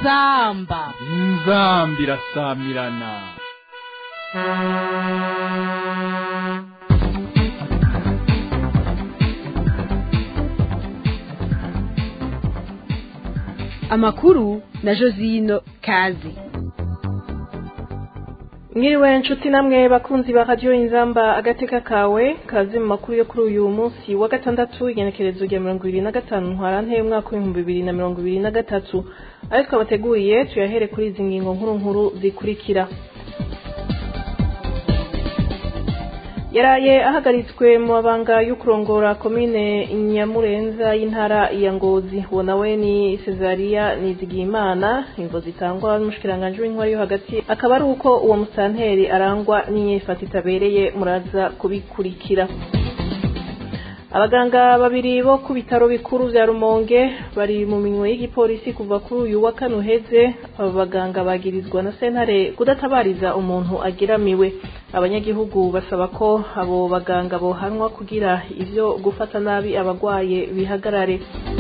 inzamba inzambi irasamirana amakuru na josino kazi mwiriwe nshuti namwe bakunzi ba radiyo inzamba agateka kawe kazi mu makuru yo kuri uyu munsi wa gatandatu igenekerezo rya mirongo ibiri na gatanu ntwarante umwaka w'ibihumbi bibiri na mirongo ibiri na gatatu ayo twabateguriye tuyahere kuri izi ngingo nkuru nkuru zikurikira yaraye ahagaritswe mu mabanga yo kurongora komine nyamurenza y'intara ya ngozi uwo nawe ni cesariya nizigiyimana imvo zitangwa n'umushikiranganji w'intwari yo hagati akaba ari uko uwo musanteri arangwa n'inyifata itabereye muraza kubikurikira abaganga babiri bo ku bitaro bikuru vya rumonge bari mu minwe y'igipolisi kuva kuri uyu wa kane uheze aba baganga bagirizwa na sentare kudatabariza umuntu ageramiwe abanyagihugu basaba ko abo baganga bohanwa kugira ivyo gufata nabi abagwaye bihagarare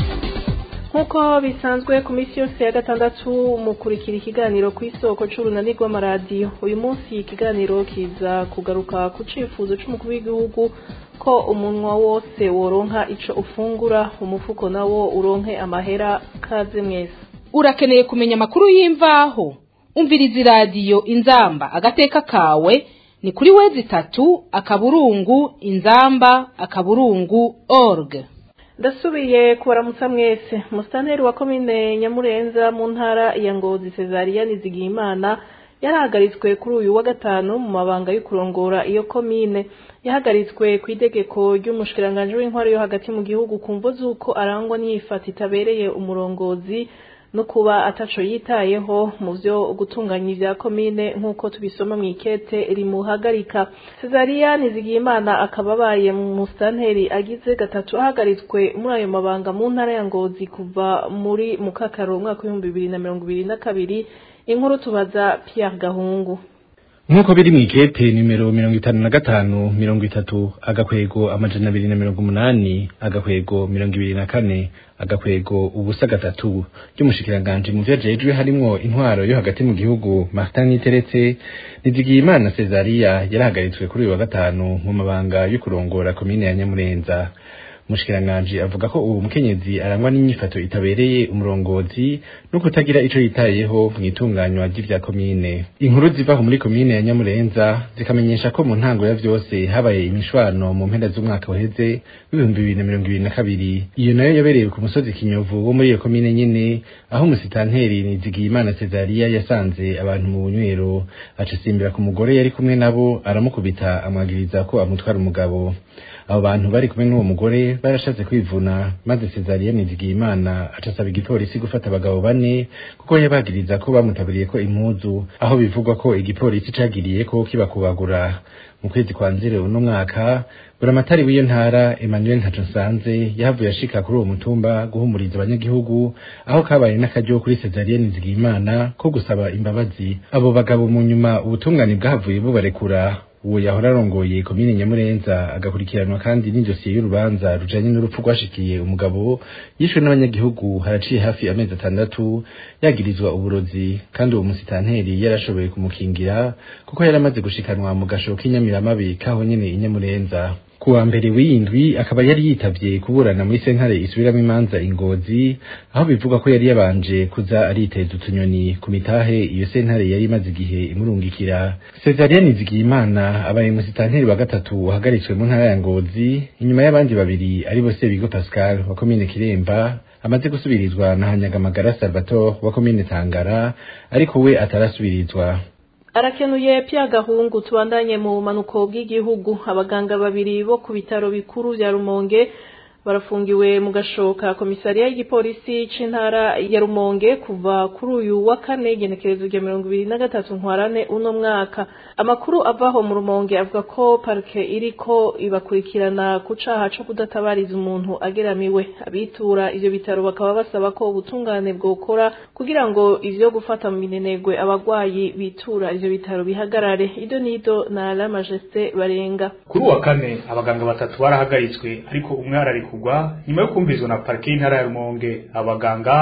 nk'uko bisanzwe ku minsi yose ya gatandatu mukurikira ikiganiro ku isoko c'urunani rw'amaradiyo uyu munsi ikiganiro kiza kugaruka ku cifuzo c'umukuru w'igihugu ko umunwa wose woronka ico ufungura umufuko nawo uronke amahera kaze mwese urakeneye kumenya amakuru y'imvaho umviriza iradiyo inzamba agateka kawe ni kuri wezi itatu akaburungu inzamba akaburungu org ndasubiye kubaramutsa mwese musitanteri wa komine nyamurenza mu ntara ya ngozi cesariya nizigiyimana yarahagaritswe kuri uyu wa gatanu mu mabanga yo kurongora iyo komine yahagaritswe ku itegeko ry'umushikiranganji w'intwari yo hagati mu gihugu ku mvo z'uko arangwa n'iyifata itabereye umurongozi no kuba ataco yitayeho mu vyo gutunganya ivya komine nk'uko tubisoma mw'ikete rimuhagarika cesariya nizigiyimana akaba abaye mu musitanteri agize gatatu ahagaritswe muri ayo mabanga mu ntara ya ngozi kuva muri mukakaro umwaka w'ibihumbi bibiri na mirongo ibiri na kabiri inkuru tubaza Pierre Gahungu nk'uko biri mu ikete nimero mirongo itanu na gatanu mirongo itatu agakwego amajana abiri na mirongo umunani agakwego mirongo ibiri na kane agakwego ubusa gatatu ry'umushikiranganji mu vyo ajejwe harimwo intwaro yo hagati mu gihugu Martin Niteretse Nizigiyimana Cesariya yarahagaritswe kuri uyu wa gatanu mu mabanga yo kurongora komine ya Nyamurenza umushikiranganji avuga ko uwo mukenyezi arangwa n'inyifato itabereye umurongozi no kutagira ico yitayeho mu itunganywa ry'ivya komine inkuru zivaho muri komine ya nyamurenza zikamenyesha ko mu ntango ya vyose habaye imishwano mu mpera z'umwaka uheze w'ibihumbi bibiri na mirongo ibiri na kabiri iyo nayo yabereye ku musozi kinyovu wo muri iyo komine nyene aho umusitanteri nizigiyimana cesariya yasanze abantu mu bunywero aca asimbira ku mugore yari kumwe nabo aramukubita amwagiriza ko amutwara umugabo abo bantu bari kumwe n'uwo mugore barashatse kwivuna maze Cesariya Nizigiyimana acasaba igipolisi gufata abagabo bane kuko yabagiriza ko bamutaburiye ko impuzu aho bivugwa ko igipolisi cagiriye ko kibakubagura mu kwezi kwa nzire uno mwaka buramatari w'iyo ntara Emmanuel Ntaconsanze yahavuye ashika kuri uwo mutumba guhumuriza abanyagihugu aho kabaye n'akaryo kuri Cesariya Nizigiyimana ko gusaba imbabazi abo bagabo mu nyuma ubutungane bwahavuye bubarekura uwo yahora arongoye komine nyamurenza agakurikiranwa kandi n'idosiye y'urubanza rujanye n'urupfu rwashikiye umugabo yishwe n'abanyagihugu haraciye hafi amezi atandatu yagirizwa uburozi kandi uwo musitanteri yarashoboye kumukingira kuko yari amaze gushikanwa mu gasho k'inyamiramabi kaho nyene inyamurenza kuwa mbere w'indwi akaba yari yitavye kuburana muri sentare isubiramwo imanza ingozi aho bivuga ko yari yabanje kuza ariteza utunyoni ku mitahe iyo sentare yari imaze igihe imurungikira Cesariya Nizigiyimana abaye musitanteri wa gatatu wahagaritswe mu ntara ya Ngozi inyuma y'abandi babiri ari bo Sebigo Pascal wa komine Kiremba amaze gusubirizwa na Hanyagamagara Salvatore wa komine Tangara ariko we atarasubirizwa arakenuye Pierre Gahungu tubandanye mu manuko bw'igihugu abaganga babiri bo ku bitaro bikuru vya Rumonge barafungiwe mu gashoka komisariya y'igipolisi c'intara ya Rumonge kuva kuri uyu wa kane igenekerezo rya mirongo ibiri na gatatu ntwarane uno mwaka amakuru avaho mu Rumonge avuga ko parike iriko ibakurikirana ku caha co kudatabariza umuntu ageramiwe abitura ivyo bitaro bakaba basaba ko ubutungane bwokora kugira ngo ivyo gufata mu minenegwe abagwayi bitura ivyo bitaro bihagarare ido nido na la majesté barenga kuri uwa kane abaganga batatu barahagaritswe ariko umwe ararikugwa nyuma yo kumvizwa na parike y'intara ya rumonge abaganga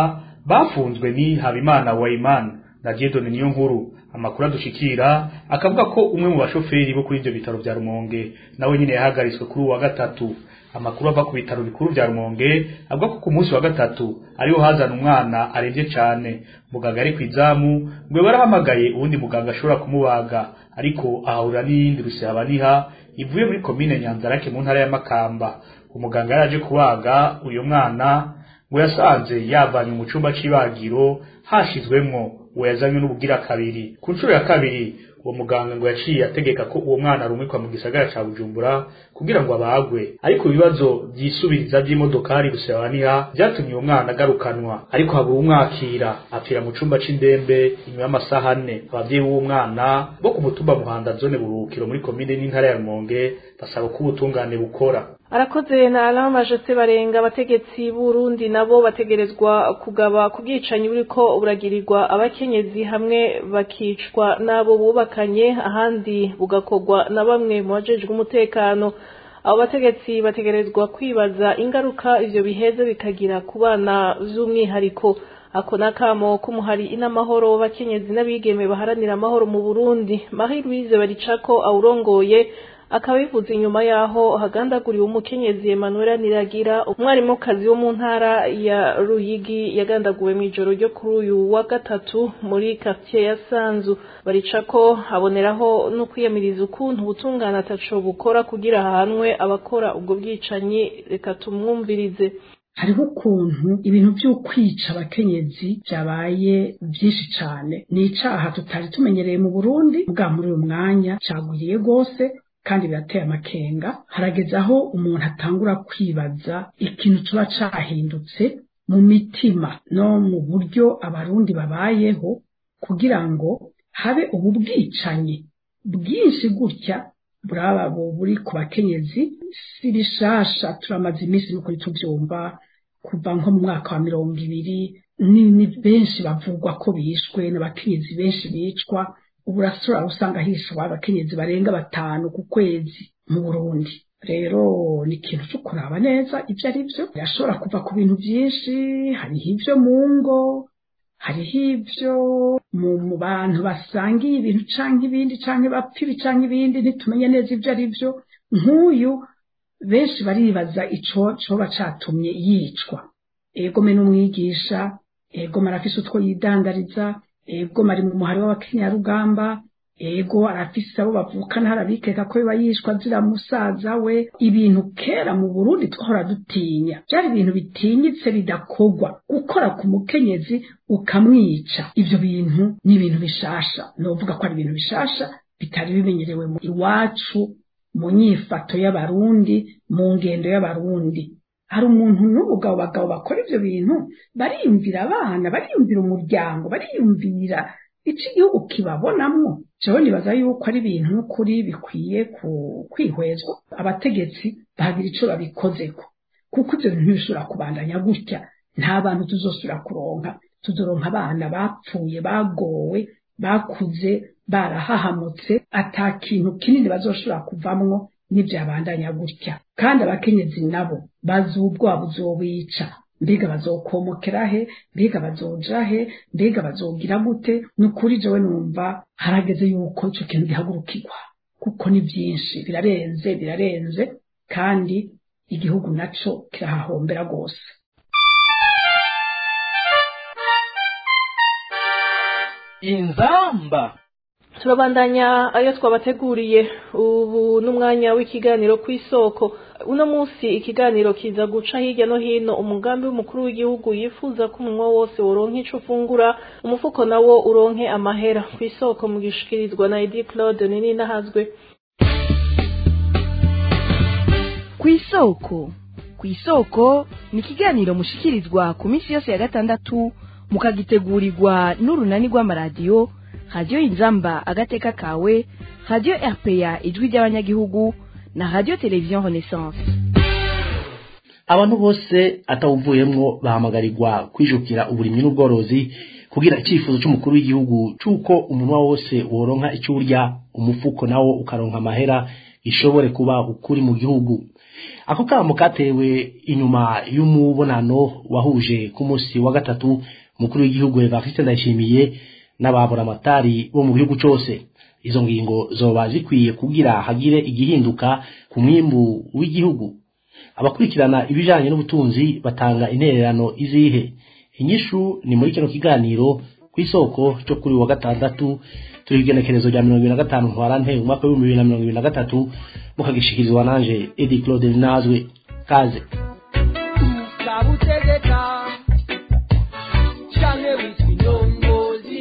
bafunzwe ni habimana wayimana na diedone niyo nkuru amakuru adushikira akavuga ko umwe mu bashoferi bo kuri ivyo bitaro vya rumonge nawe nyine yahagaritswe kuri uwu wa gatatu amakuru ava ku bitaro bikuru vya rumonge avuga ko ku munsi wa gatatu ariho hazana umwana aremvye cane muganga ari kwizamu ngo barahamagaye uwundi muganga ashobora kumubaga ariko ahahurira n'iyindi rusabaniha ivuye muri komine nyanzarake mu ntara ya makamba umuganga yaraje kubaga uyu mwana ngo yasanze yavanye mu cumba c'ibagiro hashizwemwo uwo yazanywe n'ubugira kabiri ku nshuro ya kabiri uwo muganga ngo yaciye ategeka ko uwo mwana arumikwa mu gisagara ca bujumbura kugira ngo abagwe ariko ibibazo vyisubiriza vy'imodokari rusabaniha vyatumye uwo mwana agarukanwa ariko habura umwakira apfira mu cumba c'indembe inyuma y'amasaha ane abavyeyi b'uwo mwana bo ku mutumba muhanda zone buruhukiro muri komine n'intara ya rumonge basaba ko ubutungane bukora arakoze na alama jose barenga abategetsi b'urundi nabo bategerezwa kugaba ku bwicanyi buriko buragirirwa abakenyezi hamwe bakicwa n'abo bubakanye ahandi bugakorwa na bamwe mu bajejwe umutekano abo bategetsi bategerezwa kwibaza ingaruka ivyo biheze bikagira ku bana vy'umwihariko ako nakamo k'umuhari inamahoro w'abakenyezi n'abigeme baharanira amahoro mu burundi marie louise baricako awurongoye akaba bivuze inyuma yaho hagandaguriwe umukenyezi Emmanuel Niragira umwarimukazi wo mu ntara ya Ruyigi yagandaguwe mu ijoro ryo kuri uyu wa gatatu muri quartier ya Sanzu baricako haboneraho no kwiyamiriza ukuntu ubutungane ataco bukora kugira ahanwe abakora ubwo bwicanyi reka tumwumvirize hariho ukuntu ibintu vy'ukwica abakenyezi vyabaye vyinshi cane ni icaha tutari tumenyereye mu Burundi bwa muri uyu mwanya cagwiriye gose kandi birateye amakenga harageze aho umuntu atangura kwibaza ikintu tuba cahindutse mu mitima no mu buryo abarundi babayeho kugira ngo habe ubu bwicanyi bwinshi gutya buraba buri ku bakenyezi si bishasha turamaze iminsi n'ukuri tubyumva kuva nko mu mwaka wa mirongo ibiri ni benshi bavugwa ko bishwe n'abakenyezi benshi bicwa ubu urasura usanga hishwa abakenyezi barenga batanu ku kwezi mu Burundi rero ni ikintu cyo kuraba neza ibyo ari byo birashobora kuva ku bintu byinshi hariho ibyo mu ngo hariho ibyo mu bantu basangiye ibintu canke ibindi canke bapfa ibi canke ibindi ntitumenye neza ibyo ari byo nk'uyu benshi baribaza ico coba catumye yicwa ego me n'umwigisha ego marafise utwo yidandariza ego mari mu muhari w'abakenyarugamba ego arafise abo bavukana harabikeka ko biba yishwa zira musaza we ibintu kera mu Burundi twahora dutinya byari ibintu bitinyitse bidakogwa gukora ku mukenyezi ukamwica ivyo bintu ni ibintu bishasha novuga ko ari ibintu bishasha bitari bimenyerewe mu iwacu mu nyifato y'abarundi mu ngendo y'abarundi hari umuntu n'umugabo bagabo bakora ivyo bintu bariyumvira abana bariyumvira umuryango bariyumvira ico igihugu kibabonamwo jewe nibaza yuko ari ibintu n'ukuri bikwiye kwihwezwa abategetsi bagira ico babikozeko kuko ivyo bintu ntibishobora kubandanya gutya nta bantu tuzosubira kuronka tuzoronka abana bapfuye bagowe bakuze barahahamutse ata kintu kinini bazoshobora kuvamwo n'ivyabandanya gutya kandi abakenyezi nabo bazi ubwoba buzobica mbega bazokomokera he mbega bazoja he mbega bazogira gute ni ukuri jewe numva harageze yuko ico kintu gihagurukirwa kuko ni vyinshi birarenze birarenze kandi igihugu naco kirahahombera rwose inzamba turabandanya ayo twabateguriye ubu n'umwanya w'ikiganiro ku isoko uno munsi ikiganiro kiza guca hirya no hino umugambi w'umukuru w'igihugu yifuza ko umunwa wose woronka ico ufungura umufuko nawo uronke amahera ku isoko mu gishikirizwa na Edi Claude nini nahazwe ku isoko ku isoko ni ikiganiro mushikirizwa ku minsi yose ya gatandatu mukagitegurirwa n'urunani rw'amaradiyo radiyo inzamba agateka kawe radiyo rpa ijwi ry'abanyagihugu na radiyo televiziyo renaissance abantu bose atawuvuyemwo bahamagarirwa kwijukira uburimyi n'ubworozi kugira icyifuzo cy'umukuru w'igihugu cy'uko umunwa wose woronka icyo urya umufuko nawo ukaronka amahera ishobore kuba ukuri mu gihugu ako kamo katewe inyuma y'umubonano wahuje ku munsi wa gatatu umukuru w'igihugu Evariste Ndayishimiye n'ababura amatari bo mu gihugu cose izo ngingo zoba zikwiye kugira hagire igihinduka ku mwimbu w'igihugu abakurikirana ibijanye n'ubutunzi batanga intererano izihe inyishu ni muri kino kiganiro ku isoko cyo kuri wa gatandatu turi igenekerezo rya mirongo ibiri na gatanu ntwarante umwaka w'ibihumbi bibiri na mirongo ibiri na gatatu mukagishikirizwa nanje edi claude nazwe kaze ukabutegeka canke witwa inyongozi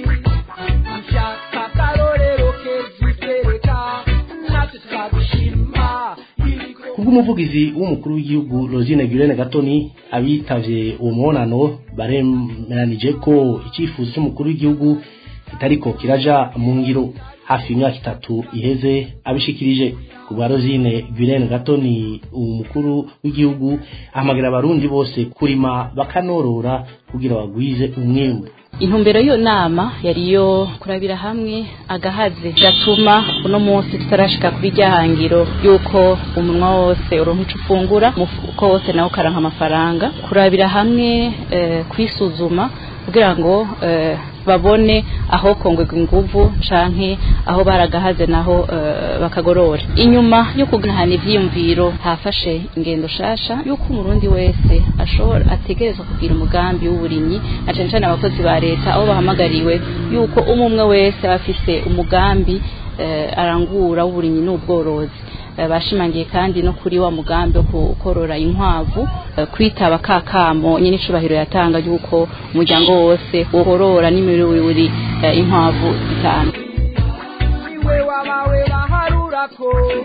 ushaka akarorero keza utwereka natwe twagushima kubw'umuvugizi w'umukuru w'igihugu Rosine Gurene Gatoni abitavye uwo mubonano baremeranije ko icyifuzo cy'umukuru w'igihugu kitariko kiraja mu ngiro hafi imyaka itatu iheze abishikirije ku bwa Rosine Gurene Gatoni umukuru w'igihugu ahamagira abarundi bose kurima bakanorora kugira bagwize umwimbu intumbero y'iyo nama yari iyo kurabira hamwe agahaze gatuma uno munsi tutarashika kuri rya hangiro y'uko umunwa wose uronka ico ufungura umufuko wose nawo ukaranka amafaranga kurabira hamwe eh, kwisuzuma kugira ngo eh, babone aho kongwega inguvu canke aho baragahaze naho uh, bakagorora inyuma yo kuganahana ivyiyumviro hafashe ingendo shasha yuko umurundi wese ashobora ategerezwa kugira umugambi w'uburimyi na cane cane abakozi ba leta aho bahamagariwe yuko umwe umwe wese aba afise umugambi uh, arangura w'uburimyi n'ubworozi bashimangiye kandi no kuri wa mugambi wo gukorora inkwavu kwitaba kakamo nyine icubahiro yatanga yuko umuryango wose worora n'imiburiburi inkwavu zitanu iwe wabawe baharurako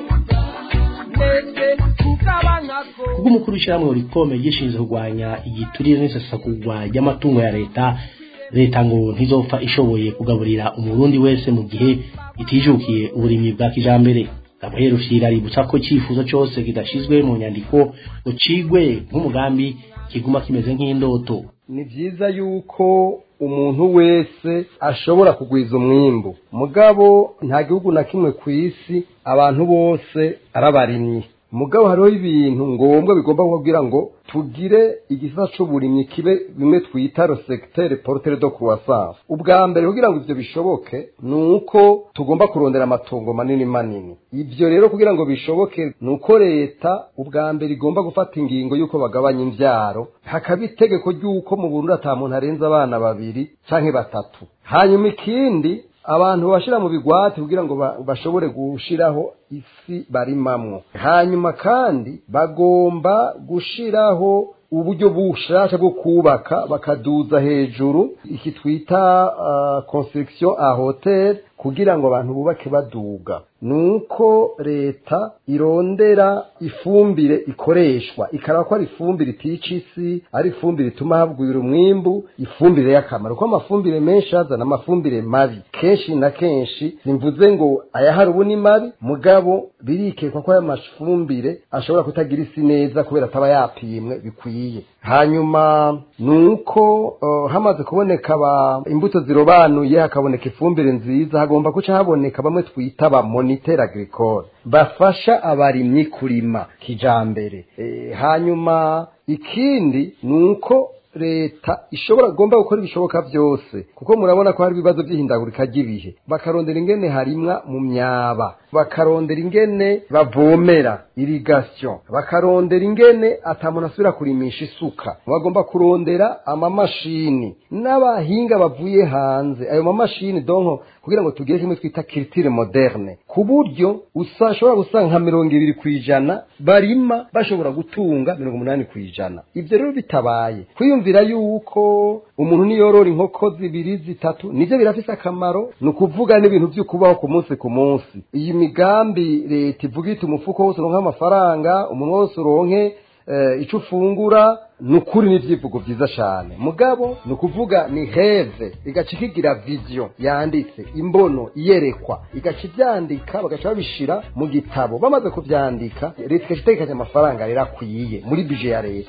ndetse kugabanyako kubw'umukuru w'ishyirahamwe rikome gishinzwe kurwanya igiturire n'isesagurwa ry'amatungo ya leta leta ngo ntizopfa ishoboye kugaburira umurundi wese mu gihe itijukiye uburimyi bwa kijambere Gabriel Rufyira aributsa ko icyifuzo cyose kidashizwe mu nyandiko ngo cigwe nk'umugambi kiguma kimeze nk'indoto ni byiza yuko umuntu wese ashobora kugwiza umwimbu mugabo nta gihugu na kimwe ku isi abantu bose arabarimyi mugabo hariho ibintu ngombwa bigomba kubabwira ngo tugire igisata c'uburimyi kibe bimwe twita le secteur porteur de croissance ubwa mbere kugira ngo ivyo bishoboke ni uko tugomba kurondera amatongo manini manini ivyo rero kugira ngo bishoboke ni uko leta ubwa mbere igomba gufata ingingo y'uko bagabanya imvyaro hakaba itegeko ry'uko mu burundi ata muntu arenze abana babiri canke batatu hanyuma ikindi abantu bashira mu bigwati kugira ngo bashobore gushiraho isi barimamwo hanyuma kandi bagomba gushiraho uburyo bushasha bwo kubaka bakaduza hejuru iki twita uh, construction a hotel kugira ngo abantu bubake baduga nuko leta irondera ifumbire ikoreshwa ikaraba ko ari ifumbire itica isi ari ifumbire ituma habwira umwimbu ifumbire y'akamaro kuko amafumbire menshi azana amafumbire mabi kenshi na kenshi simvuze ngo ayahari ubu ni mabi mugabo birikekwa ko aya mafumbire ashobora kutagira isi neza kubera ataba yapimwe bikwiye hanyuma nuko uh, hamaze kuboneka ba imbuto zirobanuye hakaboneka ifumbire nziza hagomba kuca haboneka bamwe twita ba moniteur agricole bafasha abarimyi kurima kijambere e, hanyuma ikindi nuko leta ishobora gomba gukora ibishoboka byose kuko murabona ko hari ibibazo by'ihindagurika ry'ibihe bakarondera ingene harimwa mu myaba bakarondera ingene bavomera irigation bakarondera ingene atamuntu asubira kurimisha isuka bagomba kurondera amamashini n'abahinga bavuye hanze ayo mamashini donko kugira ngo tugire kimwe twita culture moderne ku buryo usashobora gusanga nka mirongo ibiri ku ijana barima bashobora gutunga mirongo umunani ku ijana ibyo rero bitabaye kwiyumvira yuko umuntu niyorora inkoko zibiri zitatu nivyo birafise akamaro ni ukuvuga n'ibintu vy'ukubaho ku munsi ku munsi iyi migambi leta ivuga iti umufuko wose uronke amafaranga umuntu wose uronke uh, ico ufungura ni ukuri n'ivyivugo vyiza cane mugabo ni ukuvuga ni heve igaca ikigira vision yanditse imbono iyerekwa igaca ivyandika bagaca babishira mu gitabo bamaze kuvyandika leta igaca itegekanya amafaranga rero akwiye muri bije ya leta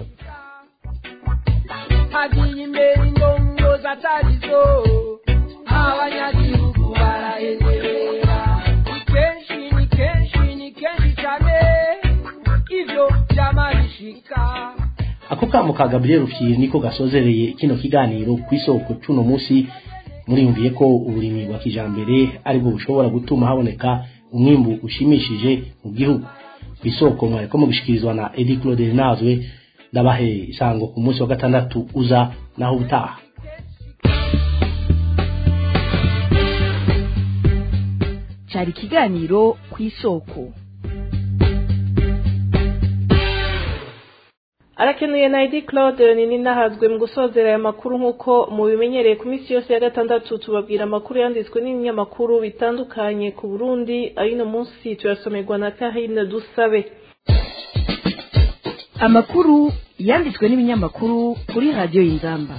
hagiye imbere indongozi atarizo abanyagihugu barahengerera ni kenshi ni kenshi ni kenshi cyane ivyo vyama bishika ako kamo ka gabriel rufyiri niko gasozereye kino kiganiro ku isoko c'uno munsi muriyumviye ko uburimyi bwa kijambere aribwo bushobora gutuma haboneka umwimbu ushimishije mu gihugu ku isoko mwariko mugishikirizwa na edi claude nazwe ndabahe isango ku munsi wa gatandatu uza naho ubutaha cyari ikiganiro ku isoko arakenuye na edi claude nini nahazwe mu gusozera aya makuru nk'uko mubimenyereye ku minsi yose ya gatandatu tubabwira amakuru yanditswe n'ibinyamakuru bitandukanye ku burundi ayino munsi turasomerwa na kahine dusabe amakuru yanditswe n'ibinyamakuru kuri radiyo y'inzamba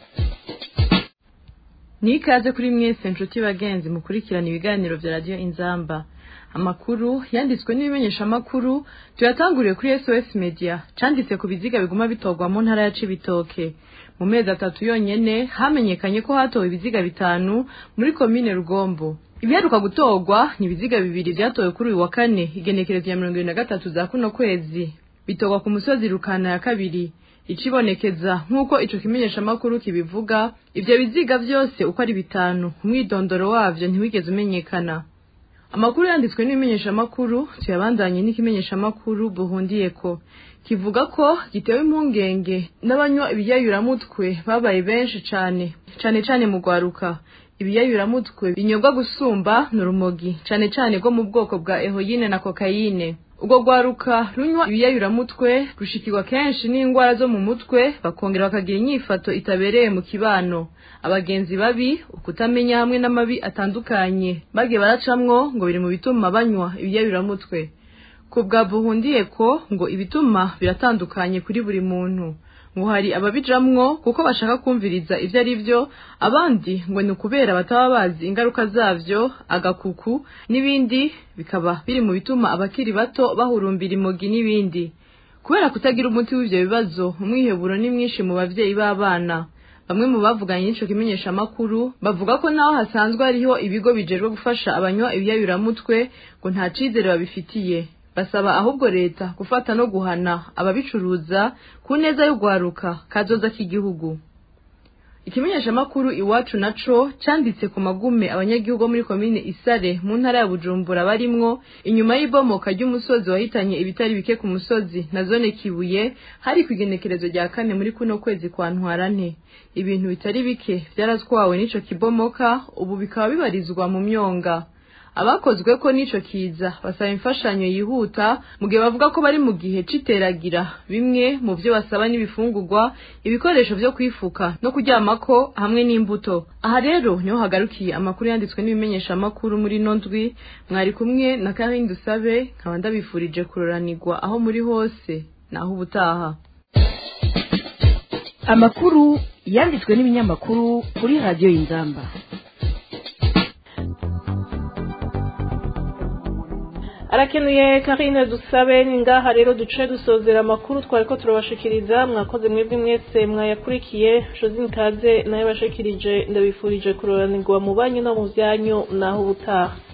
ni ikaze kuri mwese nshuti bagenzi mukurikirana ibiganiro bya radiyo inzamba amakuru yanditswe n'ibimenyeshamakuru tuyatanguriye kuri sos media canditse ku biziga biguma bitorwa mu ntara ya cibitoke mu mezi atatu yonyene hamenyekanye ko hatowe ibiziga bitanu muri komine rugombo ibiheruka gutorwa ni ibiziga bibiri vyatowe kuri uyu wa kane igenekerezo ya mirongo ibiri na gatatu za kuno kwezi bitorwa ku musozi rukana ya kabiri icibonekeza nk'uko ico kimenyeshamakuru kibivuga ivyo biziga vyose uko ari bitanu umwidondoro wavyo ntiwigeze umenyekana amakuru yanditswe n'ibimenyeshamakuru tuyabandanye n'ikimenyeshamakuru buhundiyeko kivuga ko gitewe impungenge n'abanywa ibiyayuramutwe babaye benshi cane cane cane mu rwaruka ibiyayuramutwe binyobwa gusumba ni urumogi cane cane rwo mu bwoko bwa ehoyine na kokayine ubwo rwaruka runywa ibiyayuramutwe rushikirwa kenshi n'indwara zo mu mutwe bakongera bakagira inyifato itabereye mu kibano abagenzi babi ukutamenya hamwe n'amabi atandukanye bagiye baracamwo ngo biri mu bituma banywa ibiyayuramutwe ku bwa buhundiye ko ngo ibituma biratandukanye kuri buri muntu ngo hari ababijamwo kuko bashaka kumviriza ivyo ari vyo abandi ngo ni ukubera bataba bazi ingaruka zavyo agakuku n'ibindi bikaba biri mu bituma abakiri bato bahurumbira imogi n'ibindi kubera kutagira umuti w'ivyo bibazo umwiheburo ni mwinshi mu bavyeyi b'abana bamwe mu bavuganye n'ico kimenyeshamakuru bavuga ko naho hasanzwe hariho ibigo bijejwe gufasha abanywa ibiyayuramutwe ngo nta cizere babifitiye basaba ahubwo leta gufata no guhana ababicuruza ku neza y'urwaruka kazoza k'igihugu ikimenyeshamakuru iwacu naco canditse ku magume abanyagihugu bo muri komine isare mu ntara ya bujumbura barimwo inyuma y'ibomoka ry'umusozi wahitanye ibitari bike ku musozi na zone kibuye hari ku igenekerezo rya kane muri kuno kwezi kwa ntwarante ibintu bitari bike vyaratwawe n'ico kibomoka ubu bikaba bibarizwa mu myonga abakozwe ko n'ico kiza basaba imfashanyo yihuta mu gihe bavuga ko bari mu gihe c'iteragira bimwe mu vyo basaba n'ibifungurwa ibikoresho vyo kwifuka no kuryamako hamwe n'imbuto aha rero niho hagarukiye amakuru yanditswe n'ibimenyeshamakuru muri ino ndwi mwari kumwe na Karine Dusabe nkaba ndabifurije kuroranirwa aho muri hose naho ubutaha amakuru yanditswe n'ibinyamakuru kuri radiyo y'inzamba arakenuye karine dusabe ni ngaha rero duce dusozera amakuru twari ko turabashikiriza mwakoze mwebwe mwese mwayakurikiye josine kaze nayo bashikirije ndabifurije kuroranirwa mu banyu no mu byanyu naho ubutaha